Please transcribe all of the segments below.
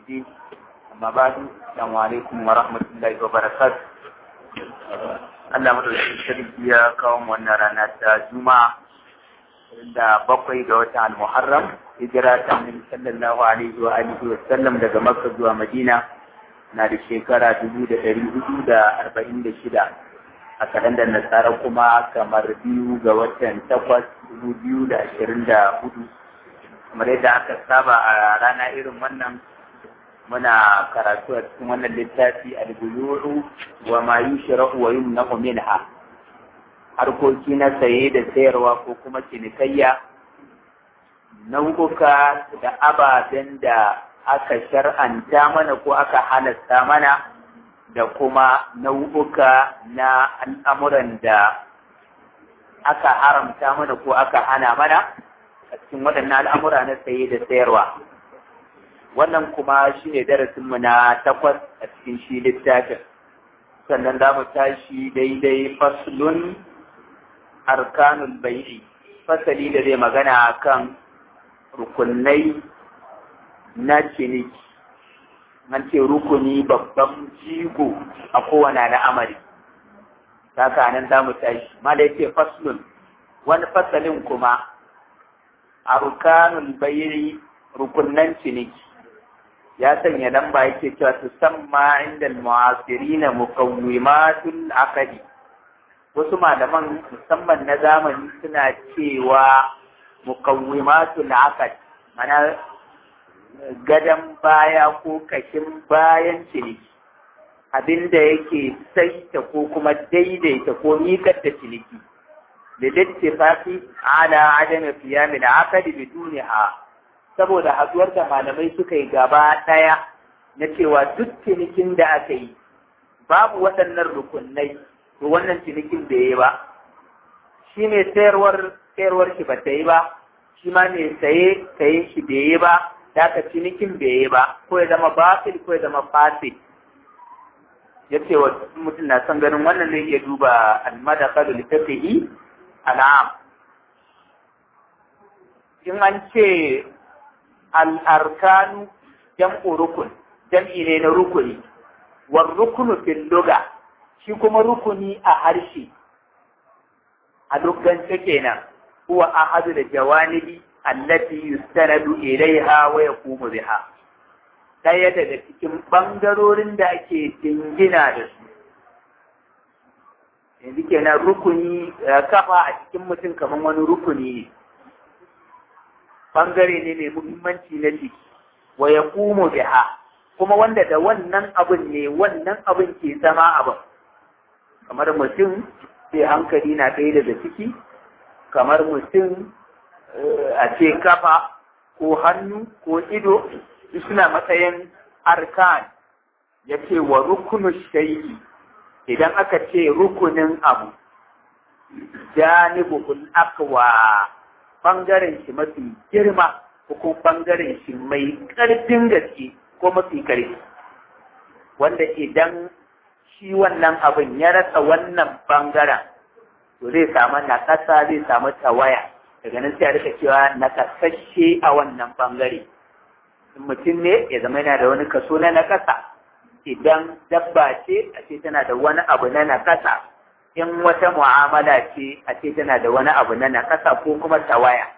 الدين أما بعد السلام عليكم ورحمة الله وبركاته Allah madaukakin sarki ya kawo wannan rana ta Juma'a da bakwai ga watan Al-Muharram hijira ta Annabi sallallahu alaihi wa alihi wa sallam daga Makka zuwa Madina na da shekara dubu da ɗari hudu da arba'in da shida a kalandar nasara kuma kamar biyu ga watan takwas dubu biyu da ashirin da hudu kamar yadda aka saba a rana irin wannan muna karatu a cikin wannan littafi al-buyuru wa ma yushra'u wa yumna'u minha harkoki na saye da sayarwa ko kuma cinikayya nau'uka da ababen da aka shar'anta mana ko aka halasta mana da kuma nau'uka na al'amuran da aka haramta mana ko aka hana mana a cikin waɗannan al'amura na saye da sayarwa wannan kuma shi ne darasinmu na takwas a cikin shi littafin sannan za mu tashi daidai faslun arkanul bai'i fasali da zai magana kan rukunai na ciniki an ce rukuni babban jigo a kowane al'amari haka nan za mu tashi ma da yake faslun wani fasalin kuma arkanul bai'i rukunan ciniki ya sanya lamba yake cewa su samma inda mu'asirina muqawwimatul aqdi wasu malaman musamman na zamani suna cewa muqawwimatul aqd mana gadan baya ko kashin bayan ciniki abinda yake saita ko kuma daidaita ko miƙar da ciniki da littifafi ala adana fiyamin aqdi biduniha saboda haduwar da malamai suka yi gaba ɗaya na cewa duk cinikin da aka yi babu waɗannan rukunai to wannan cinikin bai yi ba shi mai sayarwar sayarwar shi ba ta yi ba shi ma mai saye saye shi bai yi ba da ka cinikin bai yi ba ko ya zama batil ko ya zama fasil ya ce wa mutum na son ganin wannan zai iya duba almadakalu littafihi al'am in an ce al'arkanu jam'u rukun, jam'i ne na rukuni, war rukunu fil luga, shi kuma rukuni a harshe, a lugance kenan, huwa ahadu da jawanibi allati yustanadu ilaiha wa yaqumu biha. Ɗaya daga cikin ɓangarorin da ake jingina da su. Yanzu kenan rukuni kafa a cikin mutum kamar wani rukuni ne. bangare ne mai muhimmanci na jiki wa ya kumu biha kuma wanda da wannan abin ne wannan abin ke zama abin kamar mutum sai hankali na ɗaya daga ciki kamar mutum a ce kafa ko hannu ko ido suna matsayin arkan ya ce wa rukunu shayi idan aka ce rukunin abu janibul akwa ɓangaren shi mafi girma ko kuma ɓangaren shi mai ƙarfin gaske ko mafi ƙarfi wanda idan shi wannan abin ya rasa wannan ɓangaren to zai samu naƙasa zai samu tawaya daga nan sai a rika cewa naƙasashe a wannan ɓangare in mutum ne ya zama yana da wani kaso na naƙasa idan dabba ce a ce tana da wani abu na naƙasa in wata mu'amala ce a ce tana da wani abu na nakasa ko kuma tawaya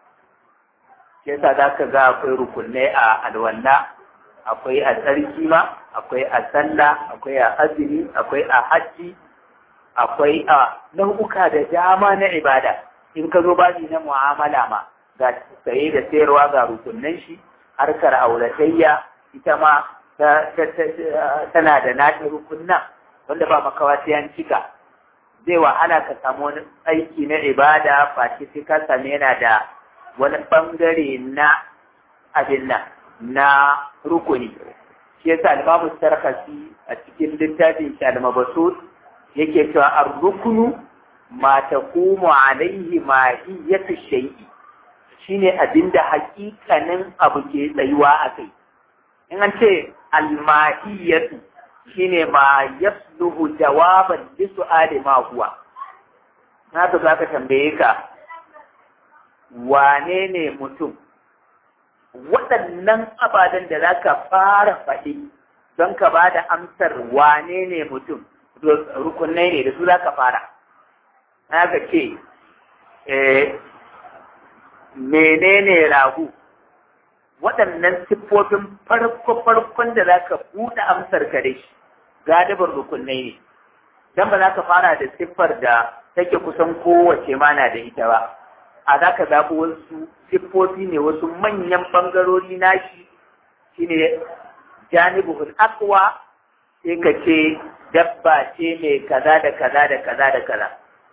shi yasa za ka ga akwai rukunai a alwala akwai a tsarki ma akwai a sallah akwai a azumi akwai a hajji akwai a nau'uka da dama na ibada in ka zo baji na mu'amala ma ga saye da sayarwa ga rukunan shi harkar auratayya ita ma tana da nata rukunnan wanda ba makawa sai an cika zai wahala ka samu wani aiki na ibada face sai ka sami yana da wani bangare na abin nan na rukuni shi yasa al-Imam Sarkasi a cikin littafin shi al-Mabsut yake cewa ar-rukunu ma taqumu alaihi mahiyatu shay'i shine abinda hakikanin abu ke tsayuwa a kai in an ce al-mahiyatu shine ma yasluhu jawaban li su'ali ma huwa na to zaka tambaye ka wane ne mutum waɗannan ababen da za ka fara faɗi don ka ba da amsar wane ne mutum rukunai ne da su za ka fara na ka ce menene ragu waɗannan siffofin farko-farkon da za ka buɗe amsar ka da shi galibar rukunai ne don ba za ka fara da siffar da take kusan kowace mana da ita ba a za ka zaɓi wasu siffofi ne wasu manyan ɓangarori nashi shine janibul akwa sai ka ce dabba ce mai kaza da kaza da kaza da kaza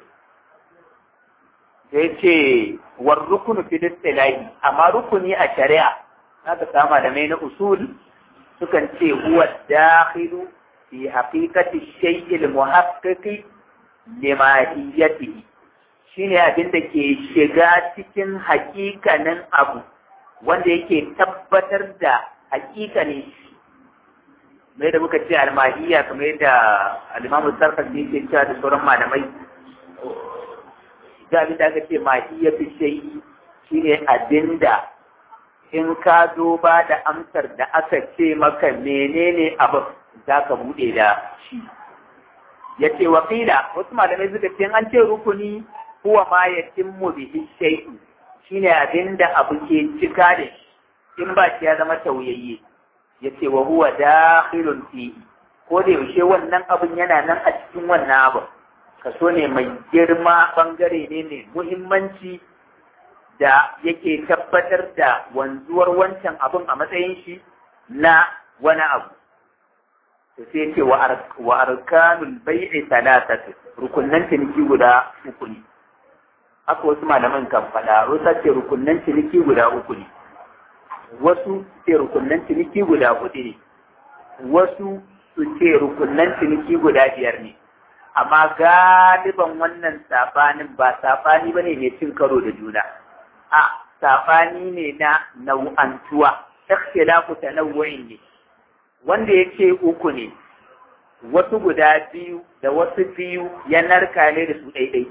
sai ce war rukunu fi istilahi amma rukuni a shari'a haka sama da mai na usul sukan ce huwa dakhilu fi haqiqati shay'il muhaqqiqi limahiyatihi shine abin da ke shiga cikin hakikanin abu wanda yake tabbatar da hakikanin shi mai da muka ce almahiya kamar yadda alimamu sarfafi yake cewa da sauran malamai da abin da aka ce mahiya fi shayi shine abin da in ka zo ba da amsar da aka ce maka menene abin za ka buɗe da shi ya ce wakila wasu malamai suka ce an ce rukuni huwa ma ya timmu bihi shay'u shine abin da abu ke cika da shi in ba shi ya zama tauyayye yace wa huwa dakhilun fi ko da yaushe wannan abin yana nan a cikin wannan abin kaso ne mai girma bangare ne mai muhimmanci da yake tabbatar da wanzuwar wancan abin a matsayin shi na wani abu to sai ce wa arkanul bai'i salatatu rukunnan ciniki guda uku ne haka wasu malaman kan faɗa rusa ce rukunnan ciniki guda uku ne wasu ce rukunnan ciniki guda hudu ne wasu su ce rukunnan ciniki guda biyar ne amma galiban wannan saɓanin ba saɓani ba ne mai cin karo da juna a saɓani ne na nau'antuwa ikhtilafu tanawwu'in ne wanda ya ce uku ne wasu guda biyu da wasu biyu ya narka ne da su ɗaiɗai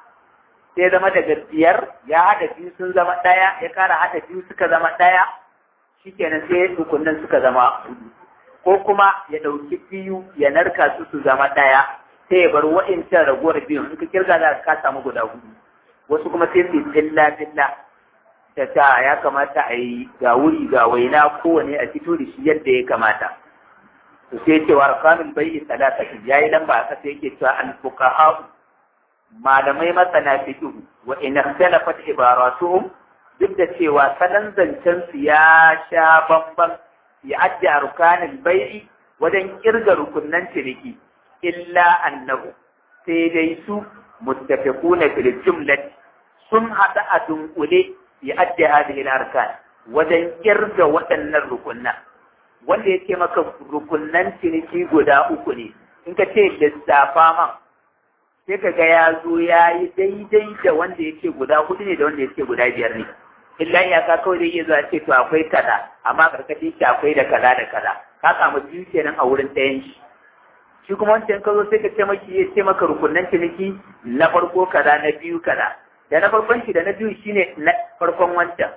sai zama daga biyar ya haɗa biyu sun zama ɗaya ya ƙara haɗa biyu suka zama ɗaya shikenan sai rukunin suka zama hudu ko kuma ya ɗauki biyu ya narka su su zama ɗaya sai ya bar wa'incan raguwar biyun in ka kirga za ka samu guda hudu wasu kuma sai su filla filla ta ta ya kamata a yi ga wuri ga waina kowane a fito da shi yadda ya kamata to sai cewa arkanul bai'i salatati yayi lamba a kasa yake cewa al fuqaha malamai masana fiqh wa in ikhtalafat ibaratuhum duk da cewa salon zancen su ya sha bamban ya addi arkanul bai'i wajen kirga rukunnan ciniki illa annahu sai dai su muttafiquna fil jumlati sun hada a dunkule ya addi hadhihi al-arkan wajen kirga waɗannan rukunnan wanda yake maka rukunnan ciniki guda uku ne in ka ce lissafa man sai ka ga ya zo ya yi daidai da wanda yake guda hudu ne da wanda yake guda biyar ne illa iyaka kawai zai iya zuwa ce to akwai kaza amma karkashin shi akwai da kaza da kaza ka samu biyu kenan a wurin ɗayan shi shi kuma wancan ka zo sai ka ce maki ya ce maka rukunnan ciniki na farko kaza na biyu kaza da na farkon shi da na biyu shine na farkon wancan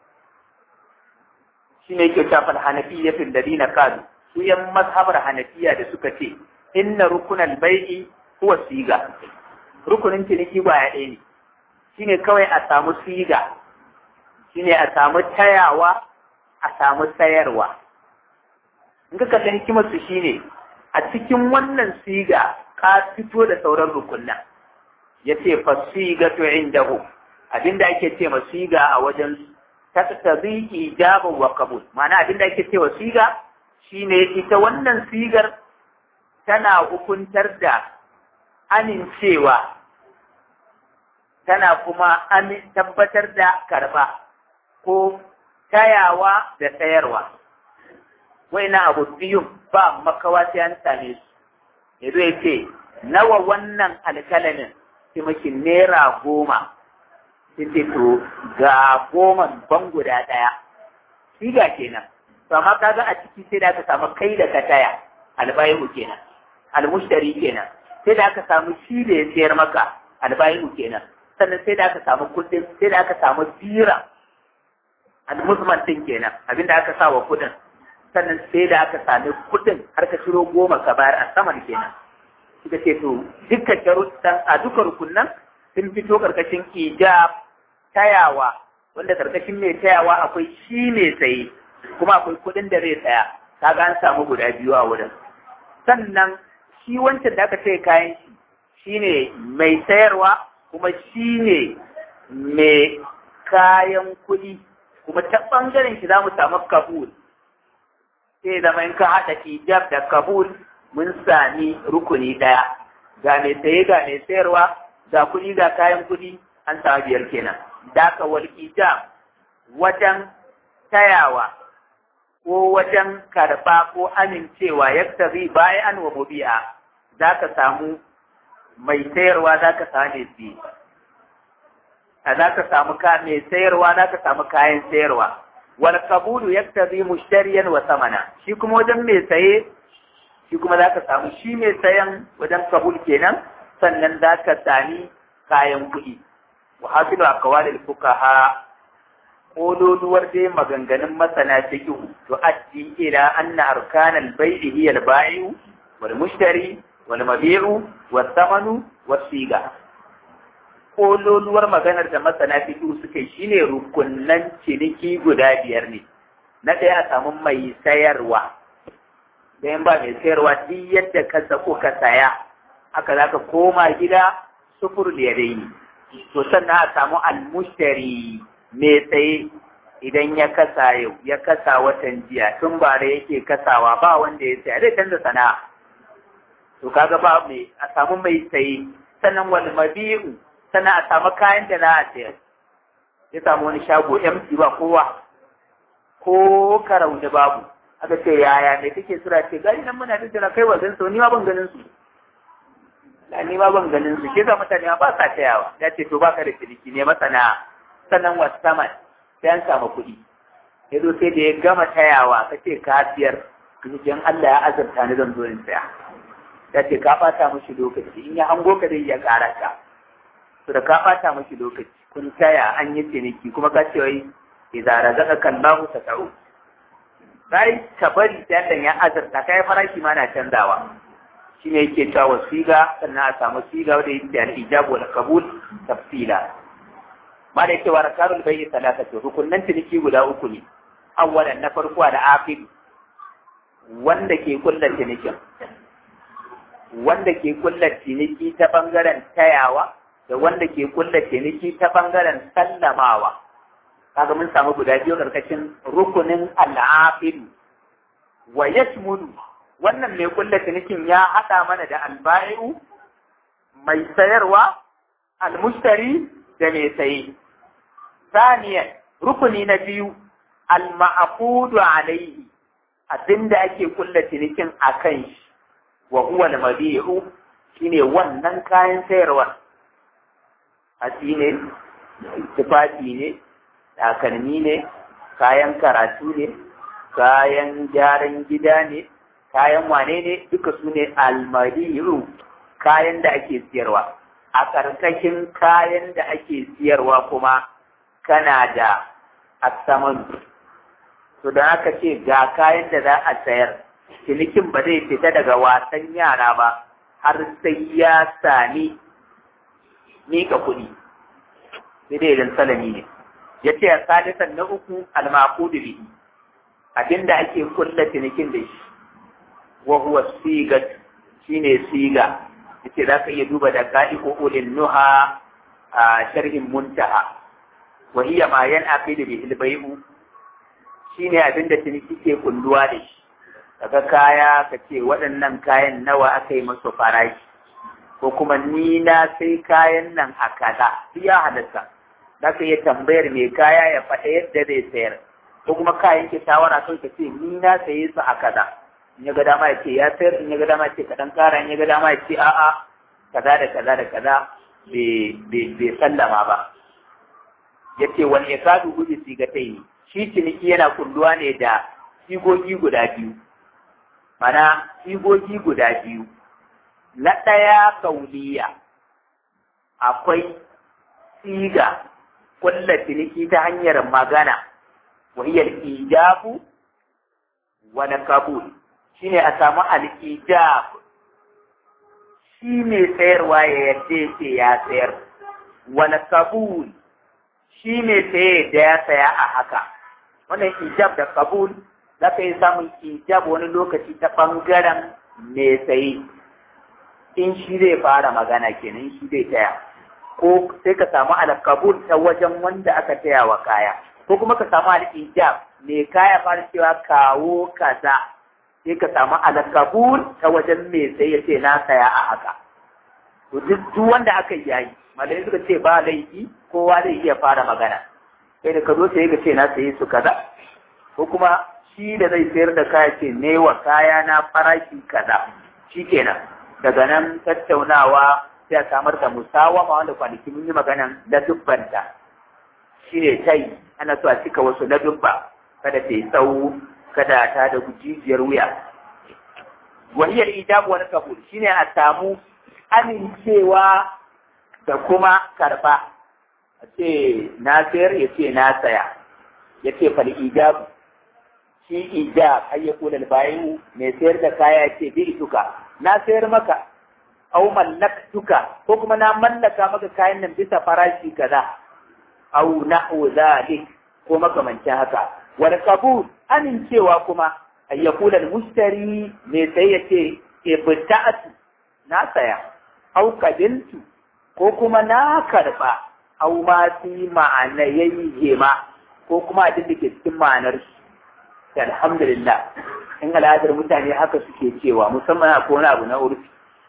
shine yake shafal hanafiyya fil ladina qalu su yan mazhabar hanafiya da suka ce inna rukunal bai'i huwa siga rukunin ciniki ba ya ɗaya ne shine kawai a samu siga shine a samu tayawa a samu sayarwa in ka kalli hikimar su shine a cikin wannan siga ka fito da sauran rukunna yace fasigatu indahu abinda ake ce ma siga a wajen taktabi ijaban wa qabul ma'ana abinda ake ce wa siga shine ita wannan sigar tana hukuntar da amincewa tana kuma tabbatar da karba ko tayawa da sayarwa na abu biyun ba makawa sai an same su yanzu ya ce nawa wannan alkalamin sai maki naira goma sai ce to ga goman ban guda ɗaya siga kenan to amma kaga a ciki sai da aka samu kai da ka taya albayihu kenan almushtari kenan sai da aka samu shi da ya sayar maka albayihu kenan sannan sai da aka samu kuɗin sai da aka samu bira al-musman din kenan abinda aka sa wa kuɗin sannan sai da aka sami kuɗin har ka ciro goma ka bayar a saman kenan suka ce to dukkan sharuɗan a duka rukunan sun fito karkashin ijab tayawa wanda karkashin mai tayawa akwai shi mai saye kuma akwai kuɗin da zai tsaya kaga an samu guda biyu a wurin sannan shi wancan da aka ce kayan shi shine mai sayarwa kuma shine mai kayan kuɗi kuma ta ɓangaren shi za mu samu kabul sai zama in ka haɗa ijab da kabul mun sami rukuni ɗaya ga mai saye ga mai sayarwa ga kuɗi ga kayan kuɗi an samu biyar kenan da ka wal ijab wajen tayawa ko wajen karɓa ko amincewa yadda zai bayan wa mubi'a za ka samu mai sayarwa za ka samu mai siye a za ka samu mai sayarwa za ka samu kayan sayarwa wal kabulu yaktazi mushtariyan wa samana shi kuma wajen mai saye shi kuma za ka samu shi mai sayan wajen kabul kenan sannan za ka sami kayan kuɗi wa hafilu aqwalil fuqaha kololuwar dai maganganun masana fiqh to addi ila anna arkanal bai'i hiya al-bai'u wal mushtari wal mabi'u was samanu was siga kololuwar maganar da masana fiqh suka yi shine rukunnan ciniki guda biyar ne na ɗaya a samu mai sayarwa dan ba mai sayarwa duk yadda ka sako ka saya haka zaka koma gida sufur da yadaini to sannan a samu almushtari mai tsaye idan ya kasa yau ya kasa watan jiya tun ba da yake kasawa ba wanda ya saya zai canza sana'a to kaga ba mai a samu mai tsaye sannan wal mabi'u sannan a samu kayan da za a sayar ya samu wani shago MC ba kowa ko karau da babu aka ce yaya me kake sura ce gari nan muna tattara kai wa gansu ni ma ban ganin su da ni ma ban ganin su ke sa mutane ba sa tayawa ya ce to baka da ciniki ne masana sannan wasu saman sai an samu kuɗi ya zo sai da ya gama tayawa ka ce ka siyar cikin Allah ya azurta ni zan zo in saya ya ce ka ɓata mashi lokaci in ya hango ka zai iya ƙara ka to da ka ɓata mashi lokaci kun taya an yi ciniki kuma ka ce wai idza razaqaka Allahu tata'u sai ka bari sai Allah ya azurta kai farashi ma na canzawa shine yake cewa wasiga sannan a samu siga wanda yake da ijab wal qabul tafsila ma da yake wa rakarul bayyi salatatu rukunnan ciniki guda uku ne awwalan na farko da akhir wanda ke kulla cinikin wanda ke kulla ciniki ta bangaren tayawa da wanda ke kulla ciniki ta bangaren sallamawa kaga mun samu guda biyu karkashin rukunin al'afilu wa yashmulu wannan mai kulla cinikin ya haɗa mana da alba'i'u mai sayarwa almushtari da mai saye saniyan rukuni na biyu alma'aqudu alaihi abinda ake kulla cinikin akan shi wa huwa al-mabi'u shine wannan kayan sayarwa hatsi ne tufafi ne takalmi ne kayan karatu ne kayan gyaran gida ne kayan wane ne duka su ne almariru kayan da ake siyarwa a ƙarƙashin kayan da ake siyarwa kuma kana da asaman to da aka ce ga kayan da za a sayar cinikin ba zai fita daga wasan yara ba har sai ya sami mika kuɗi sai dai idan salami ne ya ce a sadisan na uku almakudu bihi abinda ake kulla cinikin da shi wa huwa sigat shine siga yace za ka iya duba da qa'iqu ulil nuha a sharhin muntaha wa hiya ma yan'aqidu bi al-bay'u shine abinda ciniki ke kulluwa da shi daga kaya ka ce waɗannan kayan nawa aka yi masu farashi ko kuma ni na sai kayan nan a kaza ya halatta za ka iya tambayar mai kaya ya faɗa yadda zai sayar ko kuma kayan ke shawara kai ka ce ni na saye su a kaza in ya ga dama ya ce ya sayar in ya ga dama ya ce kaɗan ƙara in ya ga dama ya ce a'a kaza da kaza da kaza bai sallama ba ya ce wani ya kadu gudu sigatai ne shi ciniki yana kulluwa ne da sigogi guda biyu mana sigogi guda biyu na ɗaya kauliya akwai siga kulla ciniki ta hanyar magana wa hiya al-ijabu wa kabul shine a samu al-ijab shi ne sayarwa ya yadda ce ya sayar wani kabul shi ne saye da ya saya a haka wannan ijab da kabul za ka yi samun ijab wani lokaci ta ɓangaren mai saye in shi zai fara magana kenan shi zai taya ko sai ka samu alkabul ta wajen wanda aka taya wa kaya ko kuma ka samu al-ijab mai kaya fara cewa kawo kaza sai ka samu alkabul ta wajen mai sai ya ce na saya a haka to duk wanda aka yi yayi malai suka ce ba laifi kowa zai iya fara magana sai da ka zo sai ka ce na sayi su kaza ko kuma shi da zai sayar da kaya ce ne wa kaya na farashi kaza shikenan daga nan tattaunawa sai a samar da musawama wanda kwanaki mun yi maganan da dubbanta shine tai ana so a cika wasu na dubba kada ta yi tsawo kada ta da jijiyar wuya wahiyar ijabu wani kabul shine a samu amincewa da kuma karba a ce na sayar ya ce na saya ya ce fal ijabu shi ijab har ya kula bayan mai sayar da kaya ya ce bi ituka na sayar maka au mallaktuka ko kuma na mallaka maka kayan nan bisa farashi kaza au na'u zalik ko makamancin haka wal qabul amincewa kuma ay yaqula al mushtari me sai yace ibta'atu na saya au qabiltu ko kuma na karba au ma fi ma'ana yayye ma ko kuma abin da ke cikin ma'anar shi alhamdulillah in al'adar mutane haka suke cewa musamman akwai wani abu na urfi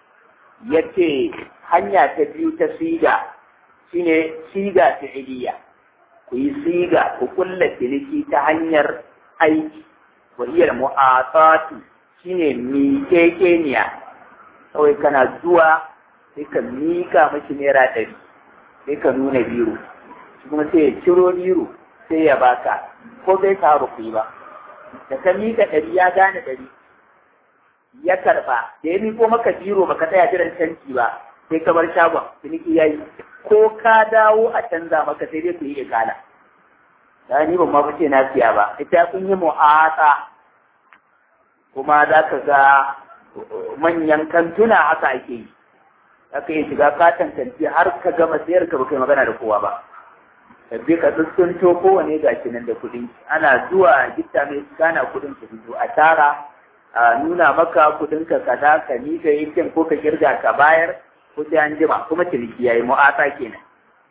yace hanya ta biyu ta siga shine siga ta iliya ku yi siga ku kulla ciniki ta hanyar aiki wa iya mu'atatu shine miƙeƙeniya kawai kana zuwa sai ka miƙa mashi naira ɗari sai ka nuna biro shi kuma sai ya ciro biro sai ya baka ko bai taru ku yi ba da ka miƙa ɗari ya gane ɗari ya karɓa da ya miƙo maka biro baka tsaya jiran canji ba sai ka bar shagon ciniki ya yi ko ka dawo a canza maka sai dai ku yi ikala da ni ban ma fice na siya ba ita kun yi mu'ata kuma za ka ga manyan kantuna haka ake yi aka yi shiga katon kanti har ka gama sayar ka baka magana da kowa ba sabbi ka tsuntsunto kowane gashi nan da kuɗin ana zuwa gitta mai gana kuɗin su fito a tara a nuna maka kuɗin ka kaza ka ni ka yankin ko ka kirga ka bayar ko sai an jima kuma ciniki yayi mu'ata kenan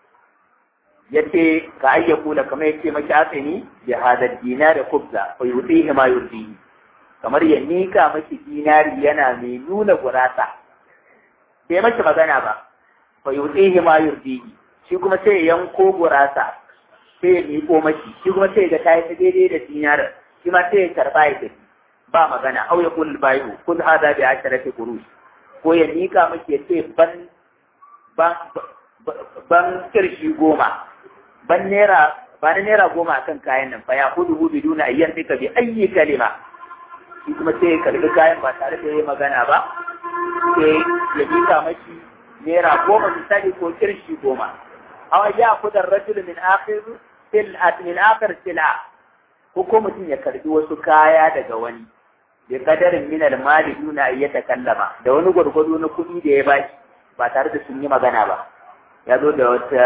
yace ka ayyaku da kamar yace maki asini bi hada dinar kubza fa yutihi ma yurdihi kamar ya nika maki dinari yana mai nuna gurasa bai maki magana ba fa yutihi ma yurdihi shi kuma sai ya yanko gurasa sai ya miko maki shi kuma sai ga tayi ta daidai da dinar shi ma sai ya karba ya tafi ba magana au ya kul bayu kun hada bi asharati qurush ko ya nika maki ya ce ban ban kirshi goma ban naira ba na naira goma akan kayan nan fa ya hudu hudu duna ayyan duka bi ayyi kalima shi kuma sai ya karbi kayan ba tare da yayi magana ba sai ya nika maki naira goma misali ko kirshi goma aw ya kudar rajul min akhir sil'at min akhir sil'a ko ko mutum ya karbi wasu kaya daga wani bi kadarin min al-mali duna ayyata kallama da wani gwargwado na kuɗi da ya bashi ba tare da sun yi magana ba ya zo da wata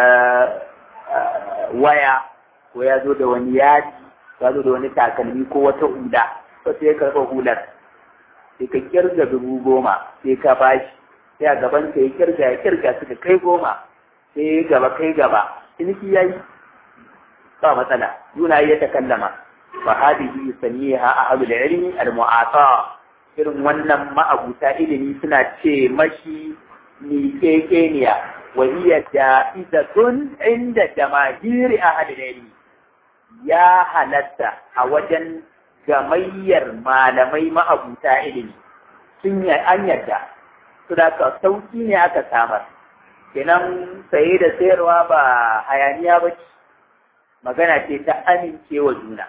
waya ko ya zo da wani yaji ya zo da wani takalmi ko wata hula to sai ya karɓa hular sai ka kirga dubu goma sai ka bashi sai a gaban ka ya kirga ya kirga suka kai goma sai gaba kai gaba ciniki yayi ba matsala yuna ya takallama fa hadihi yusammiha ahlul ilmi al-mu'ata irin wannan ma'abuta ilimi suna ce mashi miƙeƙeniya wa hiya ja'izatun inda jamahiri ahlul ilmi ya halatta a wajen gamayyar malamai ma'abuta ilimi sun yi an yarda su da ka sauki ne aka samar kenan saye da sayarwa ba hayaniya ba ce magana ce ta amincewa juna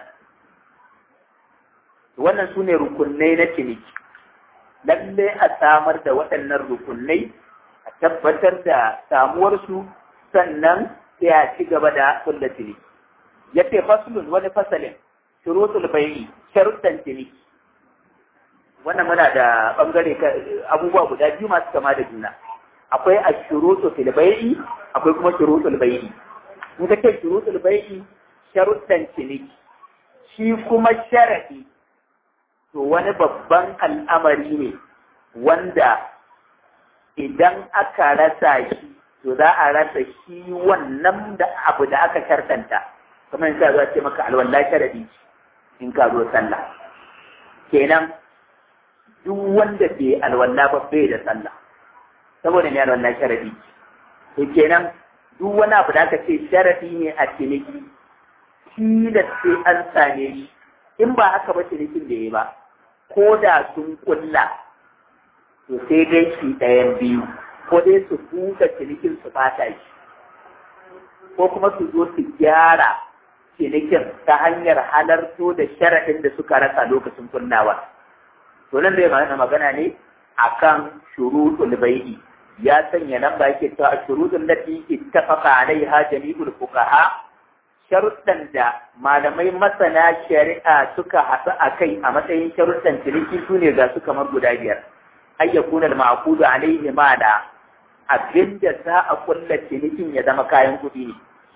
wannan su ne rukunai na ciniki lalle a samar da waɗannan rukunai a tabbatar da samuwarsu sannan sai a ci gaba da kulla ciniki ya ce fasulun wani fasalin shurutul bai'i sharuɗan ciniki wannan muna da bangare abubuwa guda biyu masu kama da juna akwai a shurutu fil bai'i akwai kuma shurutul bai'i in ka ce shurutul bai'i sharuɗan ciniki shi kuma sharadi to wani babban al'amari ne wanda idan aka rasa shi to za a rasa shi wannan da abu da aka shartanta kamar yadda za ce maka alwala sharadi in ka zo sallah kenan duk wanda bai alwala ba bai da sallah saboda ne alwala sharadi to kenan duk wani abu da aka ce sharadi ne a ciniki shi da sai an same shi in ba haka ba cinikin da ya ba ko da sun kulla to sai dai shi ɗayan biyu ko dai su buɗe cinikin su bata shi ko kuma su zo su gyara cinikin ta hanyar halarto da sharaɗin da suka rasa lokacin kunnawa to nan zai magana magana ne akan shuruɗul bai'i ya sanya nan ba yake cewa shuruɗul lati ittafaqa alaiha jami'ul fuqaha sharuɗan da malamai masana shari'a suka haɗu a kai a matsayin sharuɗan ciniki su ne ga su kamar guda biyar ay yakuna al-ma'qudu alayhi ma da abinda za a kulla cinikin ya zama kayan kuɗi ne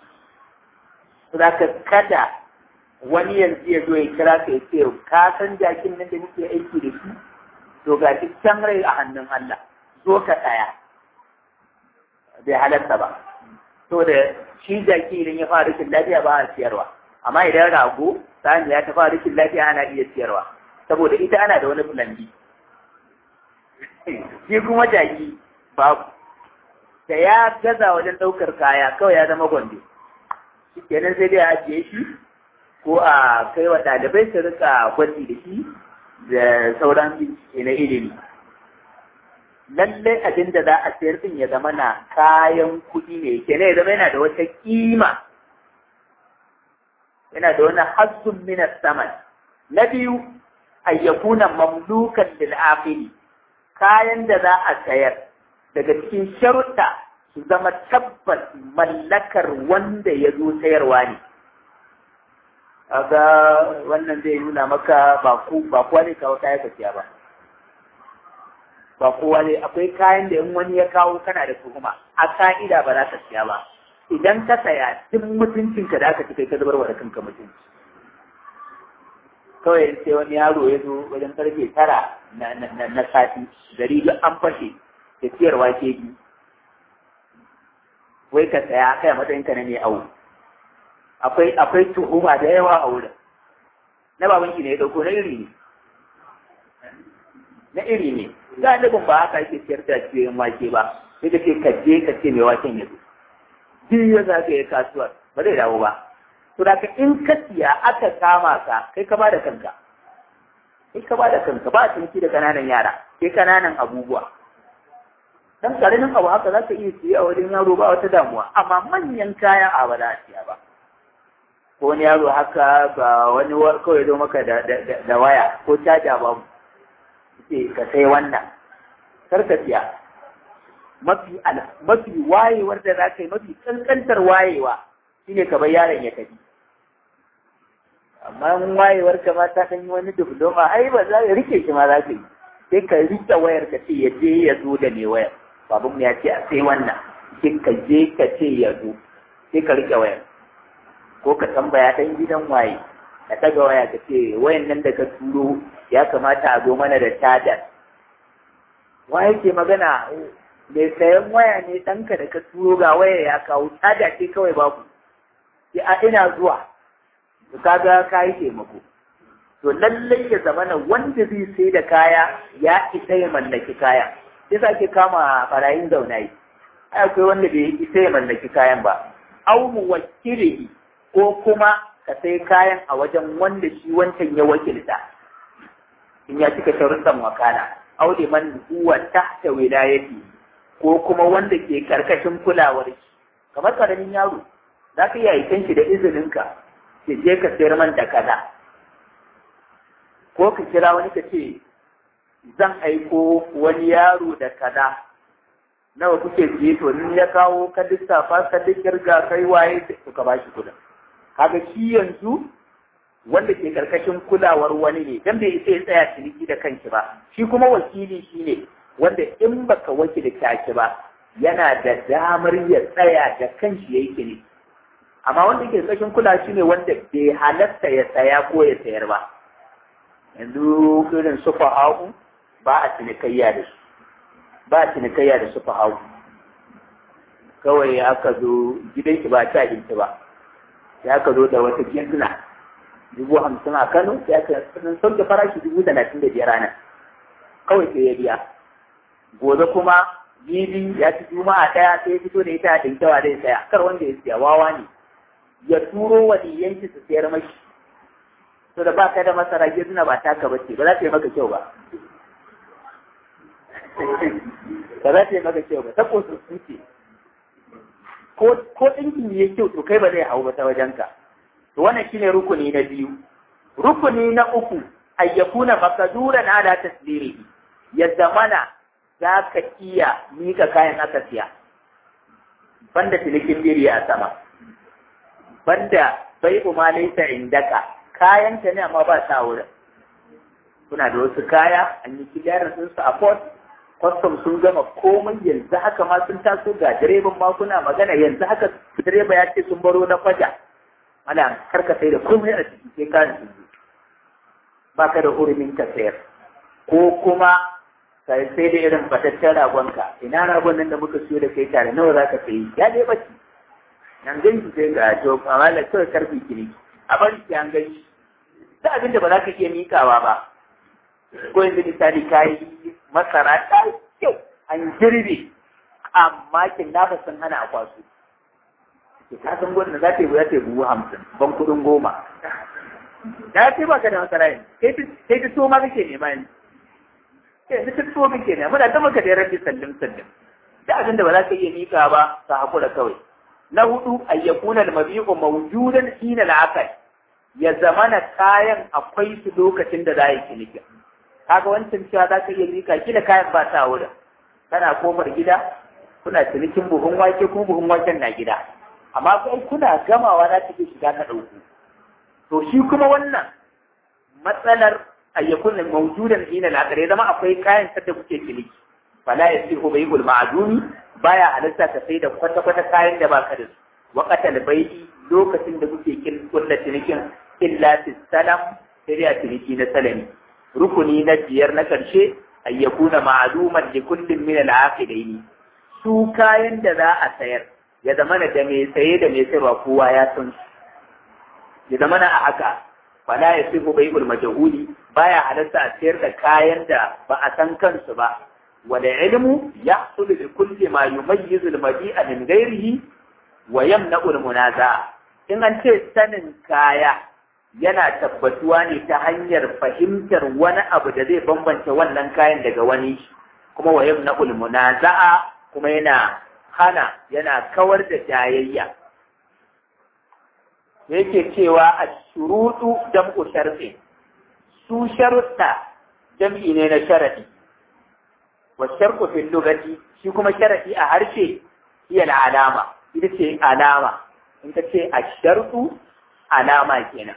zaka kada wani yanzu ya zo ya kira ka ya ce ka san jakin nan da muke aiki da shi to ga can rai a hannun Allah zo ka tsaya bai halatta ba to da shi jaki idan ya fara rikin lafiya ba a siyarwa amma idan rago sani ya ta fara rikin lafiya ana iya siyarwa saboda ita ana da wani plan B shi kuma jaki babu da ya gaza wajen ɗaukar kaya kawai ya zama gwande shi kenan sai dai a ajiye shi ko a kai wa ɗalibai su rika gwaji da shi da sauran bincike na ilimi lallai abin da za a sayar din ya zama na kayan kuɗi ne kenan ya zama yana da wata kima yana da wani hassun minas saman na biyu ayyakuna mamlukan lil akhiri kayan da za a sayar daga cikin sharuɗa su zama tabbas mallakar wanda ya zo sayarwa ne kaga wannan zai nuna maka ba ku ba kowa ne kawo kaya ka ba ba kowa ne akwai kayan da in wani ya kawo kana da tuhuma a ka'ida ba za ka siya ba idan ka saya duk mutuncinka da aka ci kai ka zubar wa da kanka mutunci kawai sai wani yaro ya zo wajen karfe tara na sati gari duk an fashe da siyarwa ke bi wai ka saya kai matsayin ka na ne awo akwai akwai tuhuma da yawa a wurin na babanki ne ya dauko na iri ne na iri ne galibin ba haka ake siyar da cikin wake ba sai ka ce ka je ka ce mai waken ya zo duk ya zagaye kasuwar ba zai dawo ba to da in ka siya aka kama ka kai ka bada kanka kai ka bada kanka ba cinki da kananan yara kai kananan abubuwa dan karamin abu haka za ka iya siya a wajen yaro ba wata damuwa amma manyan kaya a ba za a siya ba ko wani yaro haka ba wani kawai zo maka da waya ko caja babu ce ka sai wannan kar ka siya mafi mafi wayewar da za ka yi mafi kankantar wayewa shine ka bar yaron ya tafi amma in wayewar ka ma ta ɗan yi wani diploma ai ba za ka rike shi ma za ka yi sai ka rike wayar ka ce ya je ya zo da mai wayar babun ya ce a sai wannan sai ka je ka ce ya zo sai ka rike wayar ko ka tambaya ɗan gidan waye ka ɗaga waya ka ce wayan nan da ka turo ya kamata a zo mana da cajar waye ke magana mai sayan waya ne ɗanka da ka turo ga waya ya kawo caja ce kawai babu sai a ina zuwa to kaga ka yi taimako to lallai ya zama na wanda zai sai da kaya ya isa ya mallaki kaya sai sa ke kama barayin zaunayi ai akwai wanda bai isa ya mallaki kayan ba au muwakkilihi ko kuma ka sai kayan a wajen wanda shi wancan ya wakilta in ya cika sharuɗan wakala au man huwa tahta wilayati ko kuma wanda ke karkashin kulawar shi kamar karamin yaro za ka iya aikin shi da izininka ke je ka sayar man da kaza ko ka kira wani ka ce zan aiko wani yaro da kaza nawa kuke siye to ni ya kawo ka lissafa ka kirga kai waye to ka bashi kudin kaga shi yanzu wanda ke karkashin kulawar wani ne dan bai isa ya tsaya ciniki da kanki ba shi kuma wakili shine wanda in baka wakilta shi ba yana da damar ya tsaya da kanshi yayi ciniki amma wanda ke karkashin kula shi ne wanda bai halatta ya saya ko ya sayar ba yanzu irin su fa'a'u ba a cinikayya da su ba a cinikayya da su fa'a'u kawai aka zo gidan ki ba ta abinci ba ya aka zo da wata ginduna dubu hamsin a Kano ya aka sun sauke farashi dubu talatin da biyar ranar kawai sai ya biya gobe kuma bibi ya ci juma'a ɗaya sai ya fito da ita a ɗinkewa zai saya kar wanda ya siya wawa ne ya turo waliyanki su sayar mashi to da baka da masara gizna ba taka bace ba za ta yi maka kyau ba ba za ta yi maka kyau ba ta kosu suke ko ko ɗinkin ya kyau to kai ba zai hau ba ta wajenka to wannan shine rukuni na biyu rukuni na uku ayyakuna maqduran ala tasdirihi ya zamana za ka iya mika kayan aka siya banda cinikin biri a sama banda bai ma laisa indaka kayan ta ne amma ba ta wurin kuna da wasu kaya an yi kilarin sun su a port custom sun gama komai yanzu haka ma sun taso ga direban ma kuna magana yanzu haka direba ya ce sun baro na faja ana karka sai da komai a ciki sai kayan sun zo ba ka da hurumin ka sayar ko kuma ka sai da irin bataccen ragonka ina ragon nan da muka siyo da kai tare nawa za ka sayi ya dai bace nan gan shi sai ga to amma da kawai karfi kiri a bari ki an gan shi da abin da ba za ka iya mikawa ba ko yanzu misali ka yi masara ta kyau an girbe amma kin nafa sun hana a kwaso ke ka san gwamna za ta yi za ta yi buhu hamsin ban kuɗin goma na ce ba ka da masara yin sai ta so ma kake nema yin yanzu ta so kake nema muna ta maka da rabbi sallin sallin da abin da ba za ka iya mika ba ka haƙura kawai na hudu ayyakuna al-mabi'u mawjudan hina al ya zamana kayan akwai su lokacin da za a yi ciniki kaga wancan cewa za ka iya mika kila kayan ba ta wurin kana kofar gida kuna cinikin buhun wake ko buhun waken na gida amma kai kuna gamawa za ta shiga ka ɗauko to shi kuma wannan matsalar ayyakun mawjudan hina al ya zama akwai kayan sadda kuke ciniki fala yasihu bai'ul ma'dumi baya halitta ka sai da kwata-kwata kayan da baka da su waqatal bai'i lokacin da kuke kin kulla cinikin illa fi salam sai a ciniki na salami rukuni na biyar na karshe ay yakuna ma'luman li kullin min al-aqidaini su kayan da za a sayar ya zama da mai saye da mai sayarwa kowa ya san su ya zama a haka fala yasihu bai'ul majhuli baya halatta a sayar da kayan da ba a san kansu ba والعلم يحصل بكل ما يميز المبيع من غيره ويمنع المنازعة in an ce sanin kaya yana tabbatuwa ne ta hanyar fahimtar wani abu da zai bambance wannan kayan daga wani kuma wa yamna munaza'a kuma yana hana yana kawar da jayayya yake cewa a shuruɗu jam'u sharfi su sharuɗa jam'i ne na sharadi والشرط في اللغة shi kuma sharadi a harshe iya alama ita ce alama in ka ce ashartu alama kenan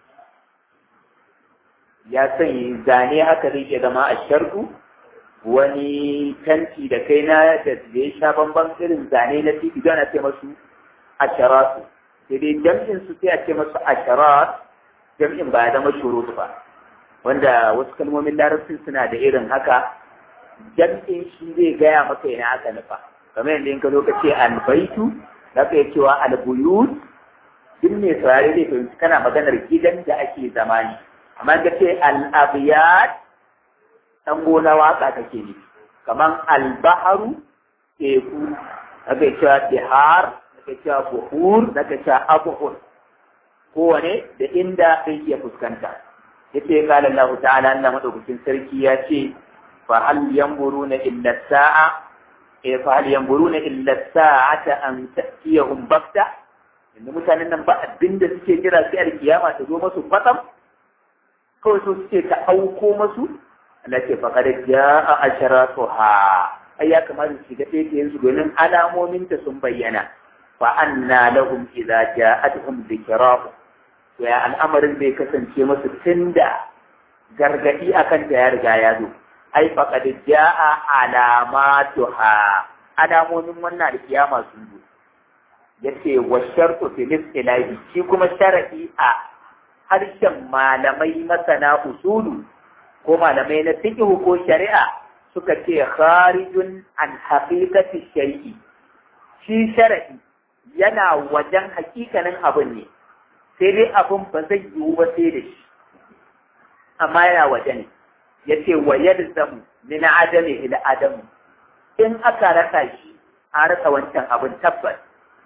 ya sanya zane haka zai iya zama ashartu wani tanti da kai na da ya sha bamban irin zane na titi don a ce masu asharatu sai dai jam'in su sai a ce masu asharat jam'in ba ya zama shurutu ba wanda wasu kalmomin larabcin suna da irin haka jam'in shi zai gaya maka ina aka nufa kamar yadda in ka zo ka ce albaitu za ka yi cewa albuyut duk mai saurare zai fahimci kana maganar gidan da ake zamani amma ka ce al'abiyat ɗan gona waka kake ne kamar albaharu teku za ka yi cewa bihar za ka yi cewa buhur za ka yi cewa abuhur kowane da inda zai iya fuskanta yace qala Allah ta'ala Allah madaukakin sarki ya ce فهل ينظرون إلا الساعة فهل ينظرون إلا الساعة أن تأتيهم بغتة إن mutanen nan ba abin da suke jira sai alkiyama ta zo masu fatam kawai so suke ta auko masu Allah ce fa kada jaa asharatuha ai ya kamata su ga ɗaya su domin alamomin ta sun bayyana fa anna lahum idza ja'atuhum dhikrahu ya al'amarin zai kasance masu tun da gargaɗi akan ta ya riga ya zo ai faqad jaa alamatuha alamomin wannan alkiyama sun zo yace wa shartu fil istilahi shi kuma sharadi a harshen malamai masana usulu ko malamai na fiqh ko shari'a suka ce kharijun an haqiqati shay'i shi sharadi yana wajen hakikanin abin ne sai dai abin ba zai yiwu ba sai da shi amma yana waje ne ya ce wa yalzamu min adami ila adamu in aka rasa shi an rasa wancan abin tabbas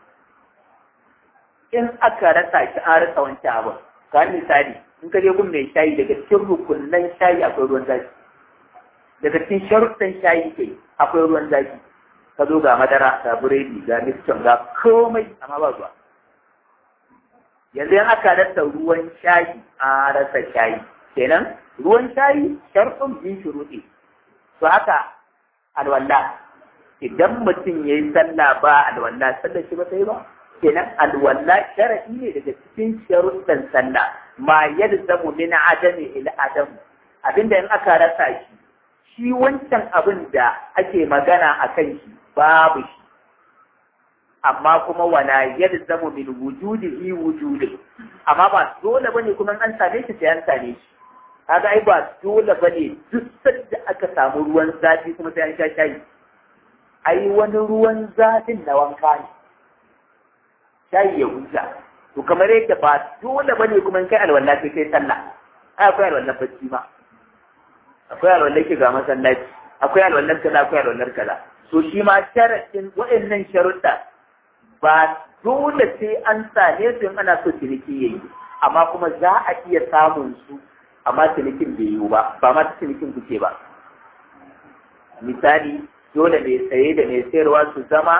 in aka rasa shi an rasa wancan abin ka misali in ka je gun mai shayi daga cikin rukunan shayi akwai ruwan zafi daga cikin sharuɗan shayi kai akwai ruwan zafi ka zo ga madara ga biredi ga mixon ga komai amma ba zuwa yanzu in aka rasa ruwan shayi an rasa shayi kenan ruwan shayi sharɗin bin shuruɗi to haka alwala idan mutum ya yi sallah ba alwala sallar shi ba ta yi ba kenan alwala sharaɗi ne daga cikin sharuɗin sallah ma yalzamu min adami ila adamu abinda in aka rasa shi shi wancan abin da ake magana a kan shi babu shi amma kuma wala yalzamu min wujudihi wujudi amma ba dole bane kuma an same shi sai an same shi kaga ai ba dole bane duk sanda aka samu ruwan zafi kuma sai an sha shayi ai wani ruwan zafin na wanka ne shayi ya huta to kamar yadda ba dole bane kuma kai alwala sai kai sallah ai akwai alwala bacci ma akwai alwala ke ga masallaci akwai alwallar kaza akwai alwallar kaza to shi ma sharadin waɗannan sharuɗa ba dole sai an same su in ana so ciniki yayi amma kuma za a iya samun su amma cinikin bai yiwu ba ba ma cinikin kuke ba misali dole mai saye da mai sayarwa su zama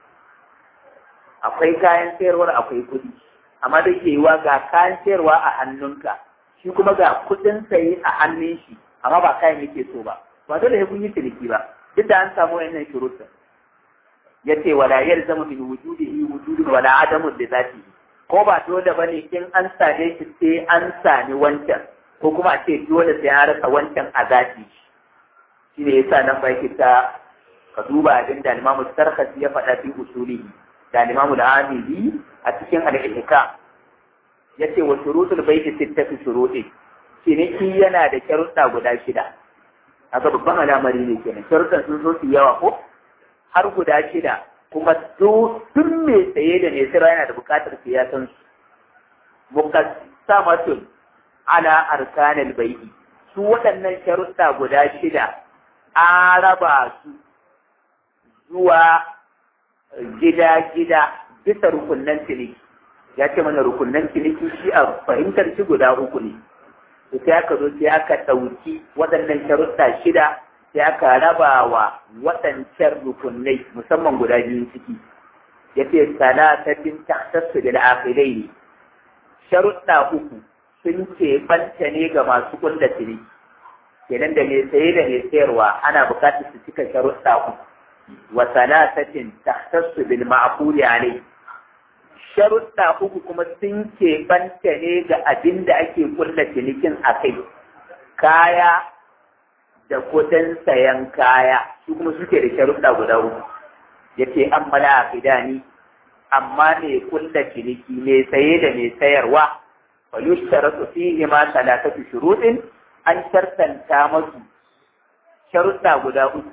akwai kayan sayarwar akwai kuɗi amma da ke yiwa ga kayan sayarwa a hannunka shi kuma ga kuɗin saye a hannun shi amma ba kayan yake so ba ba dole sai kun yi ciniki ba duk da an samu wannan shuruɗin yace wala yalzamu min wujudihi wujudun wala adamun da zati ko ba dole bane in an same shi sai an sami wancan ko kuma a ce dole sai an rasa wancan a zati shi ne yasa nan ba ta ka duba abin da Imam Sarkasi ya faɗa fi usulihi da Imam Al-Amili a cikin al-Ihkam yace wa shurutul bayti sittatu shurutin ciniki yana da sharuɗa guda shida haka babban al'amari ne kenan sharuɗan sun zo su yawa ko har guda shida kuma duk mai tsaye da mai sira yana da buƙatar siyasan su muqassamatun ala arkanil bai'i su waɗannan sharuɗa guda shida an raba su zuwa gida-gida bisa rukunnan ciniki ya ce mana rukunnan ciniki shi a fahimtar shi guda uku ne sai aka zo sai aka ɗauki waɗannan sharuɗa shida sai aka raba wa waɗancan rukunai musamman guda biyun ciki ya ce salatatin tahtassu da akhilai ne sharuɗa uku sun ce banta ne ga masu kulla ciniki kenan da mai saye da mai sayarwa ana buƙatar su cika sharuɗa uku wa salatatin tahtassu bil ma'quli alai sharuɗa uku kuma sun ke banta ne ga abin da ake kulla cinikin a kai kaya da kudin sayan kaya su kuma suke da sharuɗa guda uku ya ce an mala a fidani amma mai kulla ciniki mai saye da mai sayarwa fa yushtaratu fihi ma salatatu shurutin an shartanta masu sharuɗa guda uku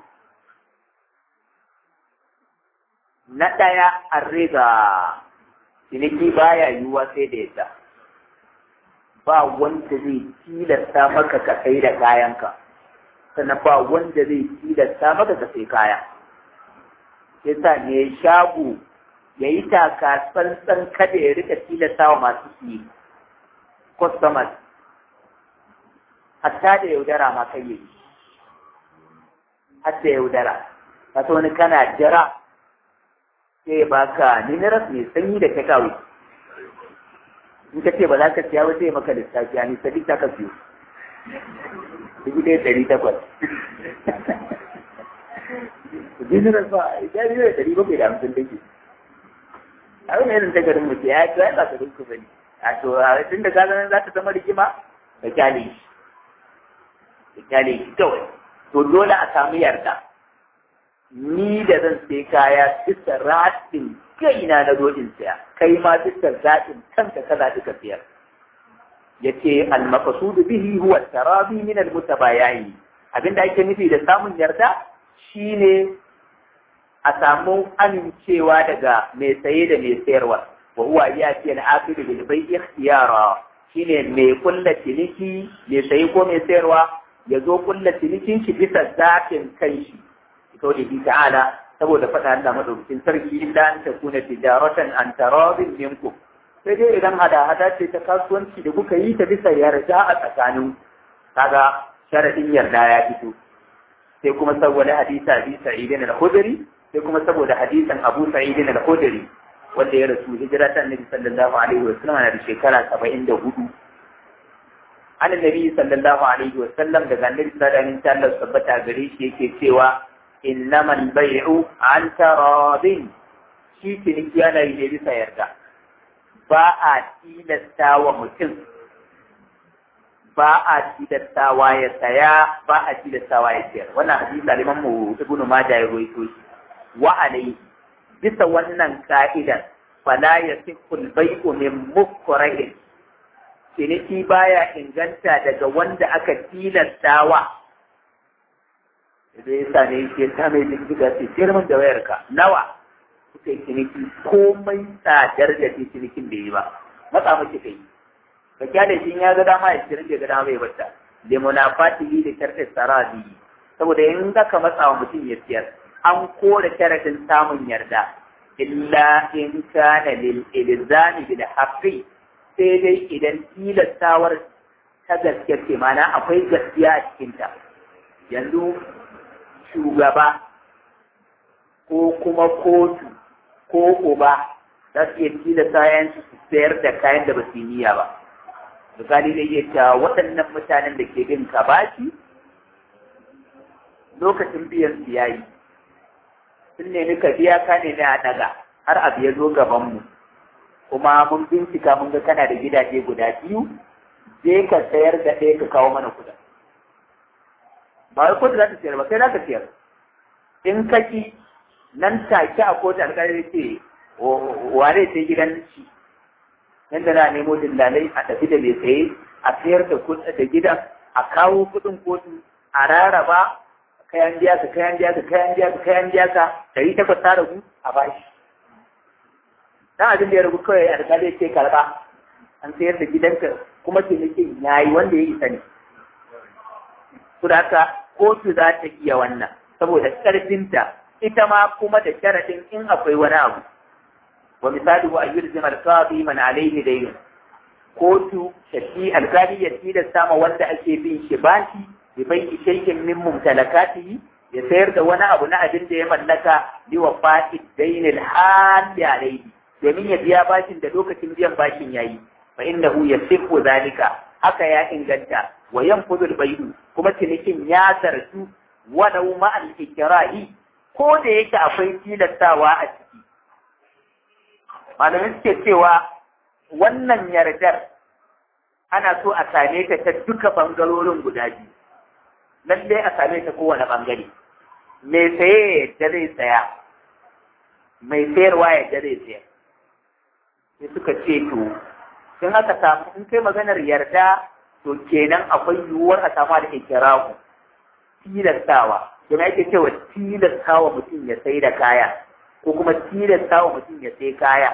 na ɗaya an riga ciniki baya yiwuwa sai da yadda ba wanda zai tilasta maka ka kai da kayanka sannan ba wanda zai tilasta maka ka sai kaya yasa ne shago ya yi taka tsantsan kada ya rika tilasta wa masu siye customers hatta da yaudara ma kai yi hatta yaudara ka wani kana jira sai baka minerals mai sanyi da kawai in ka ce ba za ka siya ba sai maka lissafi ni sadi ta ka siyo dubu ɗaya ɗari takwas minerals ba ya biyo da ɗari bakwai da hamsin take a wani irin tagarin mutu ya yi ba ka rinku ba ne a to tun da gazanin za ta zama rigima ka kyale shi ka kyale shi kawai to dole a samu yarda ni da zan sai kaya bisa ratin kaina na dojin saya kai ma bisa zaɓin kanka ka zaɓi ka siyar yace al-maqsudu bihi huwa tarabi min al-mutabayin abinda ake nufi da samun yarda shine a samu amincewa daga mai saye da mai sayarwa wa huwa yati al-aqidu bil bai'i ikhtiyara shine mai kulla ciniki mai saye ko mai sayarwa ya zo kulla cinikin shi bisa zaɓin kanshi kaulihi ta'ala saboda faɗa Allah madaukakin sarki illa an takuna tijaratan an taradin minkum sai dai idan hada-hada ce ta kasuwanci da kuka yi ta bisa yarda a tsakanin kaga sharadin yarda ya fito sai kuma saboda hadisa abi sa'idin al-khudri sai kuma saboda hadisan abu sa'idin al-khudri wanda ya rasu hijira ta annabi sallallahu alaihi wa sallam na da shekara 74 an annabi sallallahu alaihi wa sallam daga annabi sallallahu alaihi wa sallam tabbata gare shi yake cewa innamal bai'u an taradin shi ciniki yana yi ne bisa yarda ba a tilasta wa mutum ba a tilastawa ya saya ba a tilastawa ya sayar wannan hadisi aliman mu ibn majah ya rawaito shi wa alai bisa wannan ka'idan fala yasihu al-bay'u min mukrahin ciniki baya inganta daga wanda aka tilastawa zai sa ne ke ta mai jinkiga ce girman da wayarka nawa kuka yi ciniki komai tsadar da ke cinikin da yi ba matsa miki kai ka kyale shi ya ga dama ya cirin da ga dama bai bata da munafatihi da sharɗin saradi saboda in ka matsa wa mutum ya siyar an kore sharaɗin samun yarda illa in kana lil ilzami bil haqqi sai dai idan tilastawar ta gaske ce mana akwai gaskiya a cikinta yanzu shugaba ko kuma kotu ko uba za su iya tilasta yayan su sayar da kayan da ba su yi niyya ba misali zai iya cewa waɗannan mutanen da ke bin ka bashi lokacin biyan su yayi sun nemi ka biya ka ne a ɗaga har abu ya zo gabanmu kuma mun bincika mun ga kana da gidaje guda biyu je ka sayar da ɗaya ka kawo mana kuɗin ba wai kotu za ta sayar ba kai za ka sayar in ka ki nan take a kotu alƙalai ce wane sai gidan shi nan da na nemo dillalai a tafi da mai saye a sayar da da gidan a kawo kuɗin kotu a rarraba kayan biya ka kayan biya ka kayan biya ka kayan biya ka ɗari takwas ta ragu a bashi dan abin da ya ragu kawai alƙalai ce karɓa an sayar da gidanka kuma cinikin yayi wanda ya isa ne su da haka kotu za ta iya wannan saboda ƙarfinta ita ma kuma da sharaɗin in akwai wani abu wa misali wa ayyul zimal qadi man alayhi dayn kotu shafi alkali ya tilasta ma wanda ake bin shi bashi bi bai shay'in min mumtalakatihi ya sayar da wani abu na abin da ya mallaka li wa fa'id daynil hali alayhi domin ya biya bashin da lokacin biyan bashin yayi fa innahu yasifu zalika haka ya inganta wa yanfudul baydu kuma cinikin ya zartu walau ma al-ikrahi ko da yake akwai tilastawa a ciki malamai suke cewa wannan yardar ana so a same ta ta duka bangarorin guda biyu lallai a same ta kowane bangare mai saye yadda zai tsaya mai sayarwa yadda zai sayar sai suka ce to in aka samu in kai maganar yarda to kenan akwai yiwuwar a samu da ikirahu tilastawa kuma yake cewa tilastawa mutum ya sai da kaya ko kuma tilastawa mutum ya sai kaya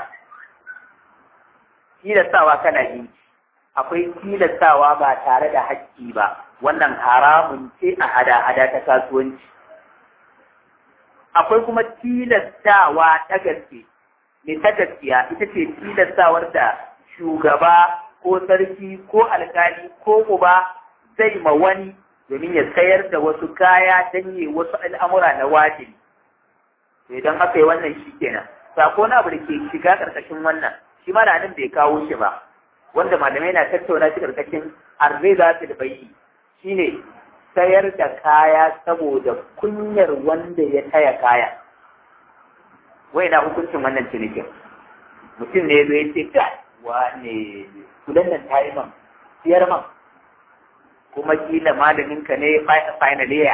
tilastawa kana yi akwai tilastawa ba tare da haƙƙi ba wannan haramun ce a hada-hada ta kasuwanci akwai kuma tilastawa ta gaske ne ta gaskiya ita ce tilastawar da shugaba ko sarki ko alkali ko uba zai ma wani domin ya sayar da wasu kaya don yi wasu al'amura na wajibi. To idan aka yi wannan shi kenan. Sako na abu da ke shiga ƙarƙashin wannan, shi ma da nan bai kawo shi ba, wanda malamai na tattauna shi ƙarƙashin arziza da bai shi ne sayar da kaya saboda kunyar wanda ya taya kaya. Wai na hukuncin wannan cinikin. Mutum ne ya zo ya ce, wane kudan nan ta yi man siyar man kuma kila malamin ka ne final year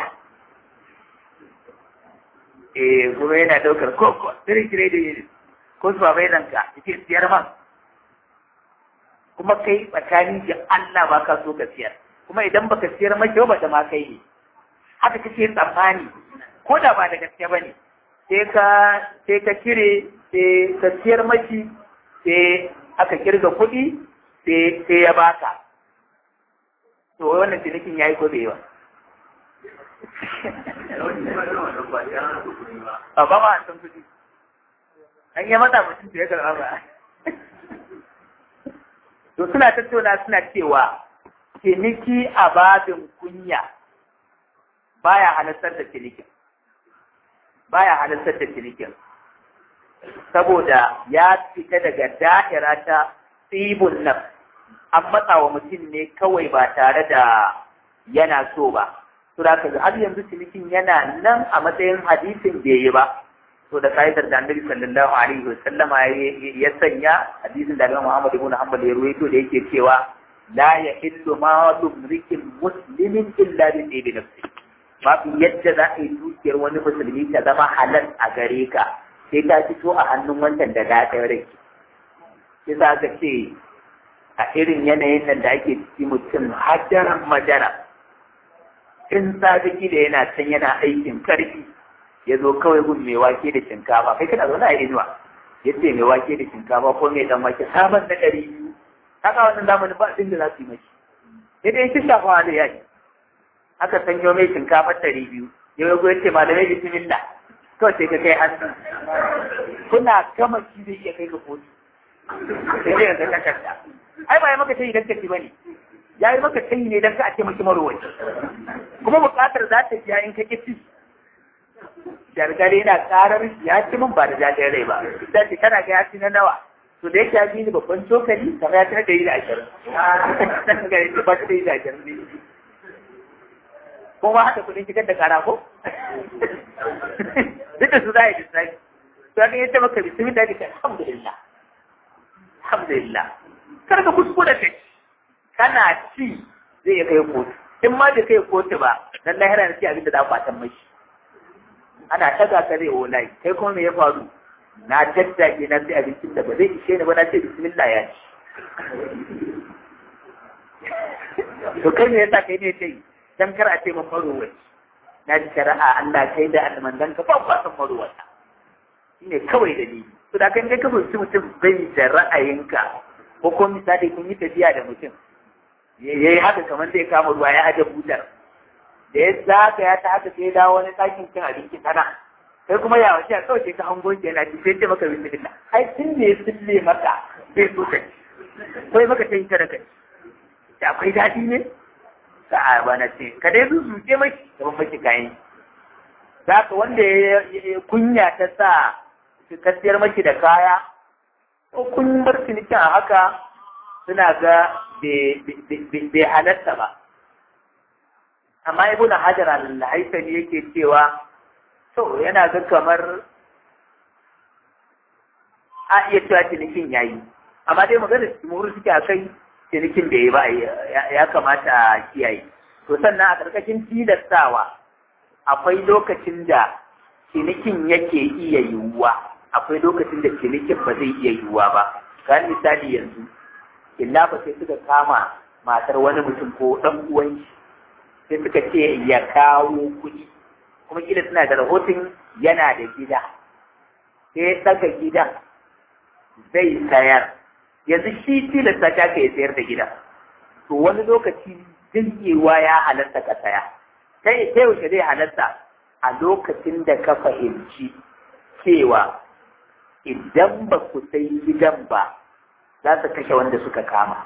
eh kuma yana daukar koko three grade ko su babai nan ka yake siyar man kuma kai tsakani da Allah ba ka so ka siyar kuma idan baka siyar maki ba ta ma kai ne haka kake tsammani ko da ba da gaske bane sai ka sai ka kire sai ka siyar maki sai aka kirga kuɗi sai sai ya baka to wannan cinikin yayi ko bai yi ba a ba ma san kuɗi an yi mata mutum da ya karɓa ba to suna tattauna suna cewa ciniki a babin kunya baya halartar da cinikin baya halartar da cinikin saboda ya fita daga da'ira ta tsibun nan an matsa wa mutum ne kawai ba tare da yana so ba to da ka har yanzu cinikin yana nan a matsayin hadisin bai yi ba to da ka'idar da annabi sallallahu alaihi wasallama ya sanya hadisin da Imam Muhammad ibn Hanbal ya ruwaito da yake cewa la yahillu ma tumrikin muslimin illa bi tibi nafsi babu yadda za a yi dukiyar wani musulmi ta zama halal a gare ka sai ta fito a hannun wancan da da ta rai sai za ka ce a irin yanayin nan da ake ciki mutum hadaran madara in sadiki da yana can yana aikin karfi ya zo kawai gun mai wake da shinkafa kai kana zaune a inuwa ya ce mai wake da shinkafa ko mai dan wake sabon na ɗari biyu haka wannan zamanin ba abin da za su yi mashi sai dai shi shafa da yaki aka sanyo mai shinkafa ɗari biyu ya zo ya ce malamai bismillah kawai sai ka kai hannu kuna gama shi zai iya kai ga kotu sai dai yanzu takarda ai ba ya maka tayi dan kaci bane ya yi maka tayi ne dan ka a ce maki marwaci kuma buƙatar za ta biya in ka kici jargare yana karar ya ci min ba da jajen rai ba da ce kana ga ya ci na nawa to da yake ya bi ni babban cokali kamar ya tana da yi da ashirin ga yake ba ta da yi da ashirin ne kuma haka kudin shigar da kara ko duk da su za a yi lissafi to ya yace maka bismi da yake alhamdulillah alhamdulillah kar ka kuskura ta kana ci zai kai kotu in ma bai kai kotu ba dan lahira ne abin da za ku fatan mashi ana taga ka zai wallahi kai kuma me ya faru na daddage na sai abincin da ba zai ishe ni ba na ce bismillah ya ci to kai me yasa kai ne sai dan kar a ce mun marowai na ji shari'a Allah kai da almandan ka ba kwa san marowata shine kawai dalili to da kan kai ka fahimci mutum bai da ra'ayinka ko ko misali kun yi tafiya da mutum yayi haka kamar zai kama ruwa ya aje butar da ya zaka ya ta haka sai dawo wani ɗakin cin abinci tana sai kuma ya wace a kawai sai ka hango shi yana ci sai ce maka bismillah ai tun ne sulle maka sai so ka ko maka sai ta da kai da akwai daɗi ne ka a bana ce ka dai su suke mai gaban maki kayan zaka wanda ya kunya ta sa ka siyar maki da kaya ko kun bar cinikin a haka suna ga bai halatta ba amma ibn hajar al-haythami yake cewa to yana ga kamar a iya cewa cinikin yayi amma dai magana muru suke a kai cinikin da ya ba ya kamata a kiyaye to sannan a ƙarƙashin tilastawa akwai lokacin da cinikin yake iya yiwuwa akwai lokacin da cinikin ba zai iya yiwuwa ba kan misali yanzu illa ba sai suka kama matar wani mutum ko ɗan uwan sai suka ce ya kawo kuɗi kuma kila suna da rahoton yana da gida sai ya saka gidan zai sayar yanzu shi tilasta ta ka ya sayar da gida to wani lokaci jirgewa ya halatta ka saya sai ta yaushe zai halatta a lokacin da ka fahimci cewa idan ba ku sai gidan ba za su kashe wanda suka kama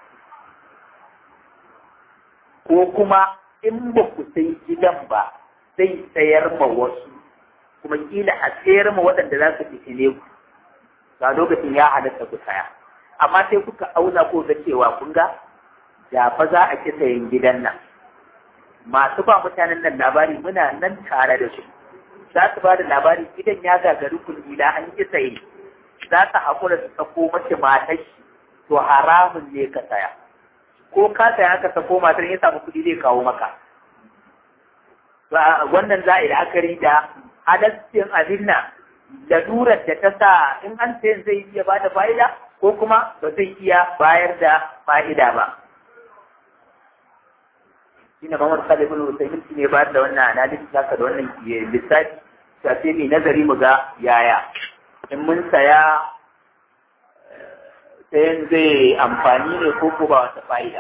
ko kuma in ba ku sai gidan ba zai sayar ma wasu kuma kila a sayar ma waɗanda za su fitine ku ga lokacin ya halatta ku saya amma sai kuka auna ko ga cewa kun ga da fa za a ki sayan gidan nan masu ba mutanen nan labari muna nan tare da su za su ba da labari gidan ya gagari kullila an ki saye za su haƙura su sako mace matar shi to haramun ne ka saya ko ka saya aka sako matar ya samu kuɗi zai kawo maka wannan za a yi la'akari da halaccin abin nan lalurar da ta sa in an sayan zai iya ba da fa'ida ko kuma ba zai iya bayar da fa'ida ba. Shi ne Muhammad Salih bin Usaimin shi ne bayar da wannan analysis haka da wannan lissafi ta sai mai nazari mu ga yaya in mun saya sayan zai amfani ne ko ko ba wata fa'ida.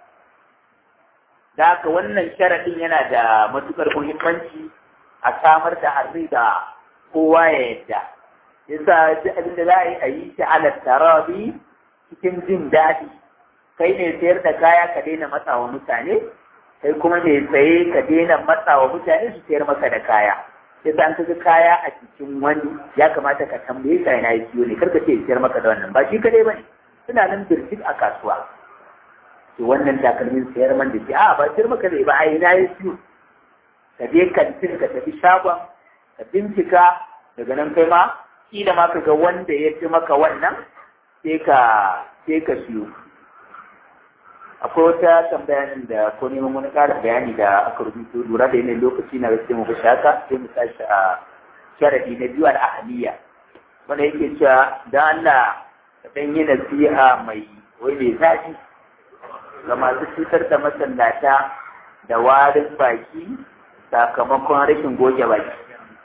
Da haka wannan sharaɗin yana da matuƙar muhimmanci a samar da arriba kowa ya yadda yasa duk abin da za a yi a yi shi ala tarabi cikin jin daɗi kai ne sayar da kaya ka daina matsawa mutane kai kuma ne saye ka daina matsawa mutane su sayar maka da kaya yasa an kaga kaya a cikin wani ya kamata ka tambaye ka yana yi siyo ne karka ce sayar maka da wannan ba shi kadai bane suna nan birjik a kasuwa to wannan takalmin sayar man da shi a ba sayar maka zai ba a ina ya siyo ka je kantin ka tafi shagon ka bincika daga nan kai ma kila ma ka ga wanda ya fi maka wannan sai ka sai ka siyo akwai wata tambayanin da ko neman wani ƙarin bayani da aka rubuto lura da yanayin lokaci na gaske mu bashi haka sai mu tashi a sharadi na biyu al'ahaliya wanda yake cewa dan Allah ka dan yi nasiha mai wai mai zafi ga masu cutar da masallata da warin baki sakamakon rashin goge baki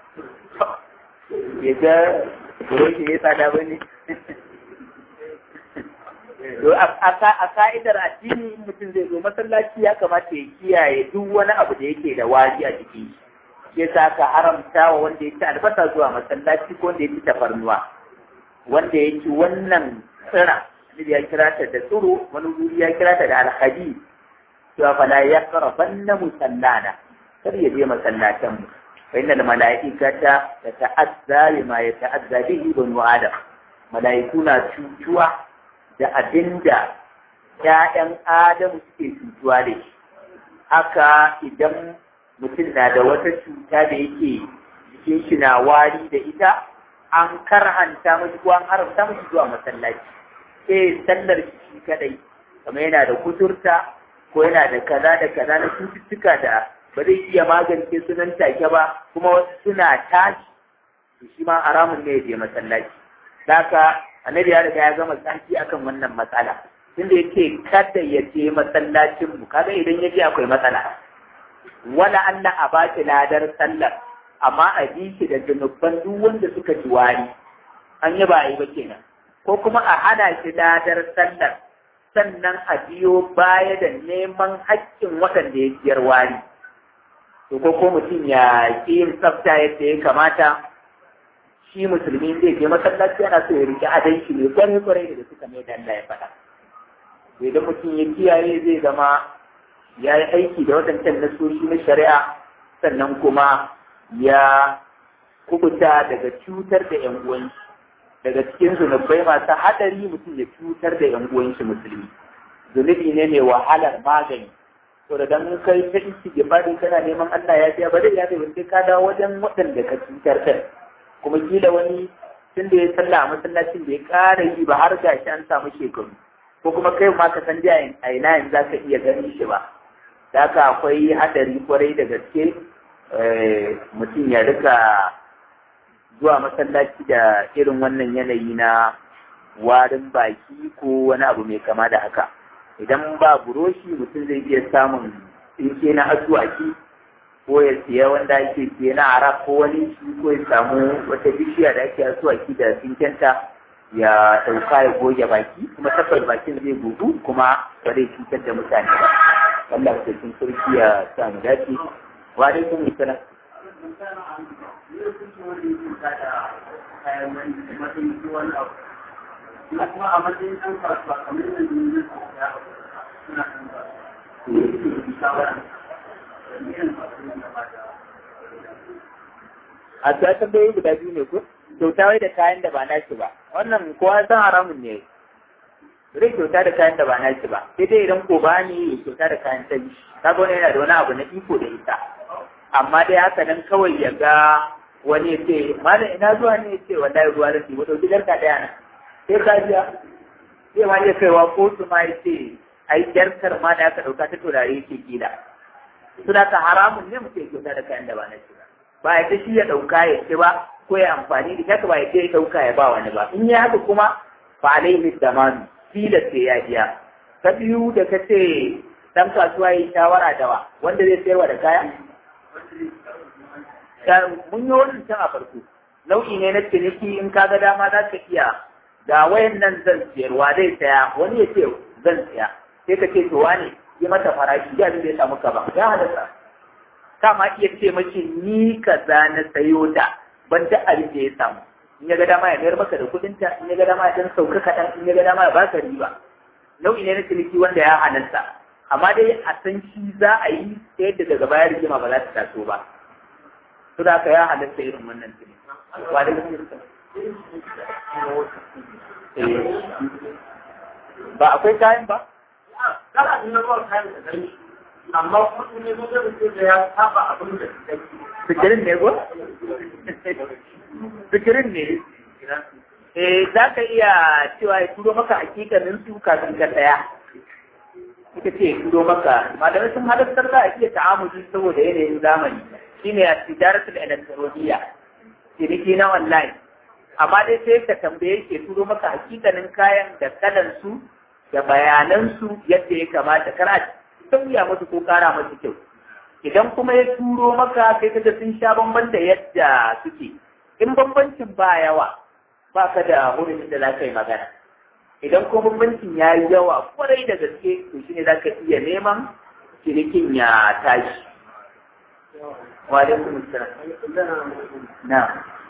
ya ga buroshi ya tsada ba ne a ka'idar addini mutum zai zo masallaci ya kamata ya kiyaye duk wani abu da yake da wari a jiki shi yasa ka haramta wa wanda ya ci albasa zuwa masallaci ko wanda ya ci tafarnuwa wanda ya ci wannan tsira ya kira ta da tsiro wani wuri ya kira ta da alhadi cewa fala ya karabanna musallana kar ya je masallatan mu fa innal malaikata tata'azza bima yata'azza bihi banu adam malaiku na cutuwa da abinda ƴaƴan adam suke cutuwa da shi haka idan mutum na da wata cuta da yake jikin shi na wari da ita an karhanta mashi ko an haramta mashi zuwa masallaci sai sallar shi kadai kamar yana da kuturta ko yana da kaza da kaza na cututtuka da ba zai iya magance su nan take ba kuma wasu suna tashi to shi ma haramun ne ya je masallaci haka annabi ya riga ya gama tsaki akan wannan matsala tunda yake kada ya je masallacin mu kaga idan ya je akwai matsala wala Allah a ba shi ladar sallar amma a bi shi da zunuban duk wanda suka ji wari an yi ba a yi ba kenan ko kuma a hana shi ladar sallar sannan a biyo baya da neman haƙƙin waɗanda ya biyar wari to ko ko mutum ya ƙi yin tsafta yadda ya kamata shi musulmi zai je masallaci yana so ya riƙe adon shi ne kwarai kwarai da suka mai da Allah ya faɗa idan mutum ya kiyaye zai zama ya yi aiki da waɗancan nasoshi na shari'a sannan kuma ya kubuta daga cutar da ‘yan uwanshi daga cikin zunubai masu haɗari mutum ya cutar da ‘yan uwanshi musulmi zunubi ne mai wahalar magani to da dan kai ta isi gibadin kana neman Allah ya biya ba zai ya bai sai ka dawo wajen waɗanda ka cutar kai kuma kila wani tun da ya sallah a masallacin da ya ƙara yi ba har gashi an samu shekaru ko kuma kai ma ka san jiya a ina yanzu za ka iya ganin shi ba da haka akwai hadari kwarai da gaske mutum ya rika zuwa masallaci da irin wannan yanayi na warin baki ko wani abu mai kama da haka idan ba buroshi mutum zai iya samun tsinke na asuwaki ko ya siya wanda ake siya na arab ko wani shi ko ya samu wata bishiya da ake asuwaki da tsinkenta ya ɗauka ya goge baki kuma tabbas bakin zai gudu kuma ba zai cutar da mutane ba Allah ya cikin sarki ya sa mu dace wa alaikum assalam kuma a matsayin ɗan kasuwa kamar yadda ne na suna ɗan kasuwa a ta tambayoyi guda biyu ne ko kyauta wai da kayan da ba nashi ba wannan kowa san haramun ne zai kyauta da kayan da ba nashi ba sai dai idan ko ba ni kyauta da kayan ta yi kaga wani yana da wani abu na iko da ita amma dai haka nan kawai ya ga wani ya ce malam ina zuwa ne ya ce wallahi ruwa da shi ba ɗauki garka ɗaya na sai ka biya zai ma iya kaiwa kotu ma ya ce ai jarkar ma da aka ɗauka ta turare yake kila suna ka haramun ne mutum ya kyauta da kayan da ba na shi ba ba ya shi ya ɗauka ya ce ba ko ya amfani da haka ba ya ce ya ɗauka ya ba wani ba in ya haka kuma fa alaihi damanu tilas sai ya biya ta biyu da ka ce dan kasuwa yi shawara da wa wanda zai sayarwa da kaya mun yi wannan can a farko nau'i ne na ciniki in ka ga dama za ka iya ga wayan nan zan siyarwa zai saya wani ya ce zan siya sai ka ce to wane yi mata farashi ya zai samu ka ba ya halatta ka ma iya ce mace ni kaza na sayo ta ban da abin da ya samu in ya ga dama ya mayar maka da kuɗin ta in ya ga dama ya dan sauka kaɗan in ya ga dama ya baka riba nau'i ne na ciniki wanda ya halatta amma dai a san shi za a yi ta yadda daga baya rigima ba za ta taso ba to da ka ya halatta irin wannan ciniki wa da ba akwai kayan ba Kana nuna ba kayan da gani, amma kuma ne zo da da ya saba abin da su kai. fikirin ne ko fikirin ne eh za ka iya cewa ya turo maka hakikanin su kafin ka saya ita ce turo maka malamai sun halartar za a iya ta'amuli saboda yanayin zamani shine a tijaratul elektroniya ciniki na online amma dai sai ka tambaye ke turo maka hakikanin kayan da kalan su da bayanan su yadda ya kamata kana sauya musu ko kara musu kyau idan kuma ya turo maka sai kaga sun sha bamban da yadda suke in bambancin ba yawa ba ka da hurumin da za ka yi magana idan kuma bambancin ya yi yawa kwarai da gaske to shine za ka iya neman cinikin ya tashi wa alaikum assalam na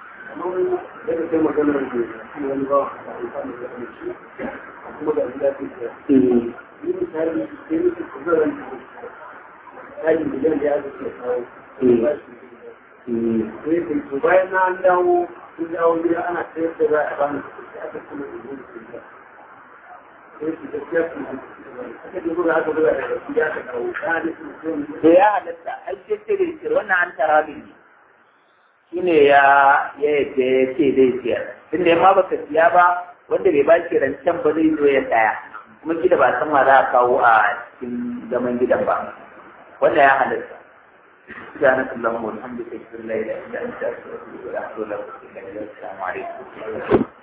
bayan na an dawo sun dawo gida ana sayar da za a bani da aka kuma da zuwa sai su gaskiya su aka je gudu aka buga da su ya ka dawo ya da su sun da ya halatta ai sai ce da siyar wannan an tara ne shine ya ya yadda ya ce zai siyar tunda ma baka siya ba wanda bai ba shi rancen ba zai zo ya tsaya kuma gida ba san ma za a kawo a cikin zaman gidan ba wanda ya halatta سبحانك اللهم وبحمدك اشهد ان لا اله الا انت استغفرك واتوب اليك السلام عليكم